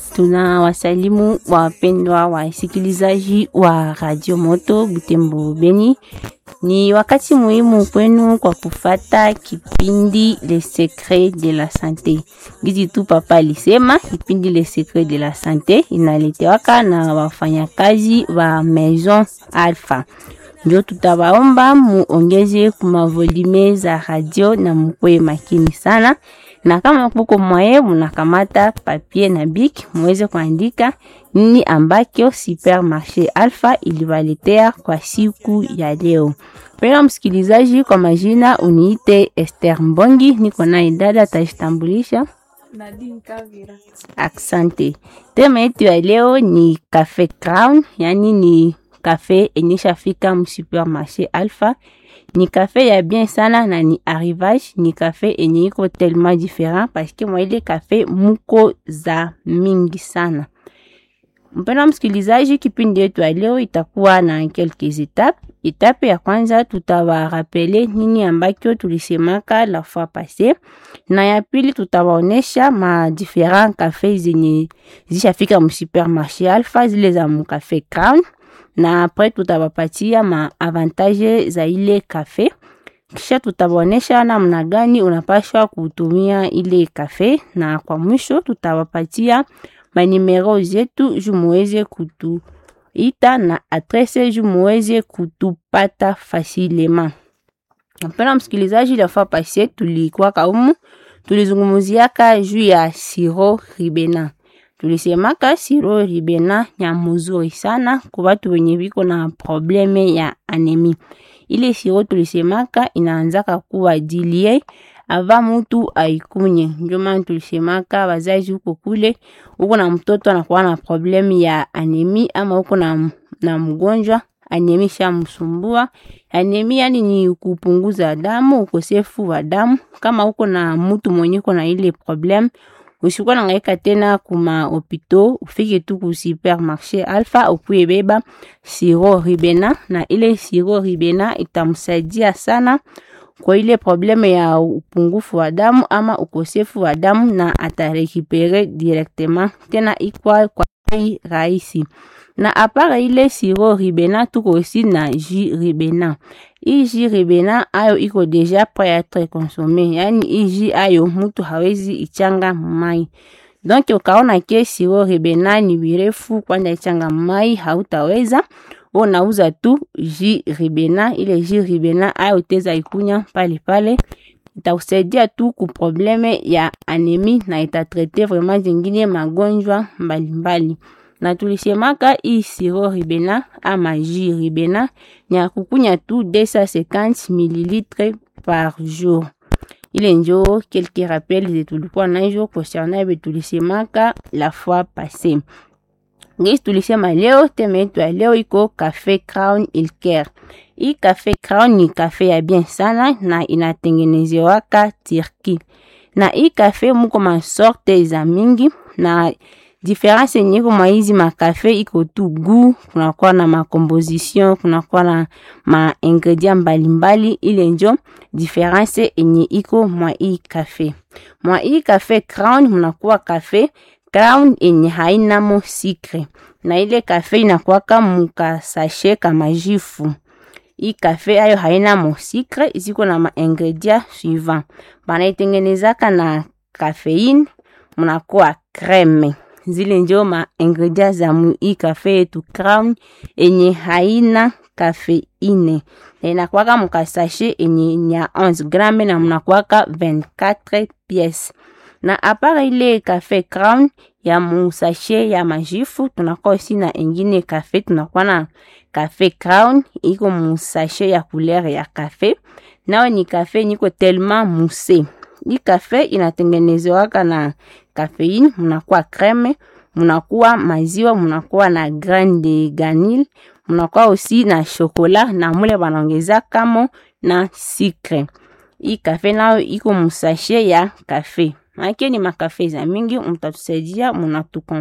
Tuna wasalimu wapendwa wasikilizaji wa Radio Moto Butembo Beni. Ni wakati muhimu kwenu kwa kufata kipindi Le Secret de la Sante. Gizi tu papa alisema kipindi Le Secret de la Sante inaletewaka na wafanyakazi wa Maison Alpha. Ndio tutawaomba muongeze kuma volume za radio na mukwe makini sana na kama kuko mwaye munakamata papier na bik muweze kuandika nini ambacho Supermarché Alpha iliwaletea kwa siku ya leo. Pena msikilizaji, kwa majina uniite Esther Mbongi, niko naye dada atajitambulisha. Nadine Kavira. Asante. Tema yetu ya leo ni Cafe Crown, yani ni kafe enyeshafika msupermarché Alpha ni kafe ya bien sana na ni arrivage ni kafe enye iko tellement different parce que mwa ile kafe muko za mingi sana. Mpendwa msikilizaji, kipindi yetu ya leo itakuwa na quelques etapes. Etape ya kwanza tutawarapele nini ambacho tulisemaka la fois passée, na ya pili tutawaonesha ma different kafe zenye zishafika msupermarché Alpha, zile za mukafe Crown na apres tutawapatia maavantage za ile kafe, kisha tutawaonesha namna gani unapashwa kutumia ile kafe, na kwa mwisho tutawapatia manimero zetu juu muweze kutuita na adrese juu muweze kutupata fasilema. Mpena msikilizaji, la fois passé tulikuwa kaumu tulizungumuziaka juu ya siro ribena tulisemaka siro ribena ya muzuri sana kwa watu wenye viko na probleme ya anemi. Ile siro tulisemaka inaanzaka kuwa dilie ava mutu aikunye. Ndio maana tulisemaka wazazi huko kule, uko na mtoto anakuwa na probleme ya anemi ama uko na, na mgonjwa anemi shamsumbua. Anemi yani ni kupunguza damu, ukosefu wa damu. Kama uko na mutu mwenye uko na ile probleme usikuwa nangaika tena kuma hopito, ufike tu ku supermarché Alpha ukuye beba siro ribena, na ile siro ribena itamsaidia sana kwa ile probleme ya upungufu wa damu ama ukosefu wa damu, na atarekipere directement tena ikwa kwa bei rahisi. Na apara ile siro ribena tuko aussi na jus ribena. Hii jus ribena ayo iko deja prêt à être consommé, yani hii jus ayo mutu hawezi ichanga mai. Donc ukaona ke siro ribena ni birefu kwenda ichanga mai, hautaweza unauza tu jus ribena. Ile jus ribena ayo uteza ikunya pale pale, itakusaidia tu ku probleme ya anemi na itatrete vraiment zingine magonjwa mbalimbali na tulisemaka hii siro ribena ama jus ribena ni ya kukunya tu 250 ml par jour. Ile njo quelques rappels ze tulikuwa nazo concernant be tulisemaka la fois passée. Ngisi tulisema leo, teme yetu ya leo iko Cafe Crown Ilker. Hii Cafe Crown ni kafe ya bien sana na inatengenezewaka Turki, na hii kafe muko masorte za mingi na difference yenye iko mwa hizi makafe iko tu gu, kunakuwa na makomposition, kunakuwa na ma ingredient mbalimbali. Ile njo difference yenye iko mwa hii kafe. Mwa hii kafe Crown mnakuwa kafe Crown yenye hainamo sikre, na ile kafe inakuwaka mukasashe kama jifu. Hii kafe ayo haina mo sikre, ziko na ma ingredient suivant, banaitengenezaka na kafeine, mnakuwa creme zile njo ma ingredient za mu hii kafe yetu Crown enye haina kafeine na inakwaka mukasashe enye ya 11 grame na mnakwaka 24 pièces. Na apara ile kafe Crown ya musashe ya majifu, tunakuwa aussi na ingine kafe, tunakuwa na kafe Crown iko musashe ya couleur ya kafe, nao ni kafe niko tellement mousse. Hii kafe inatengenezewaka na kafeine, mnakuwa creme, mnakuwa maziwa, mnakuwa na grain de vanille, mnakuwa aussi na shokola na mule banaongeza kamo na sikre. Hii kafe nayo iko musashe ya kafe. Maana ni makafe za mingi, mtatusaidia mnatuko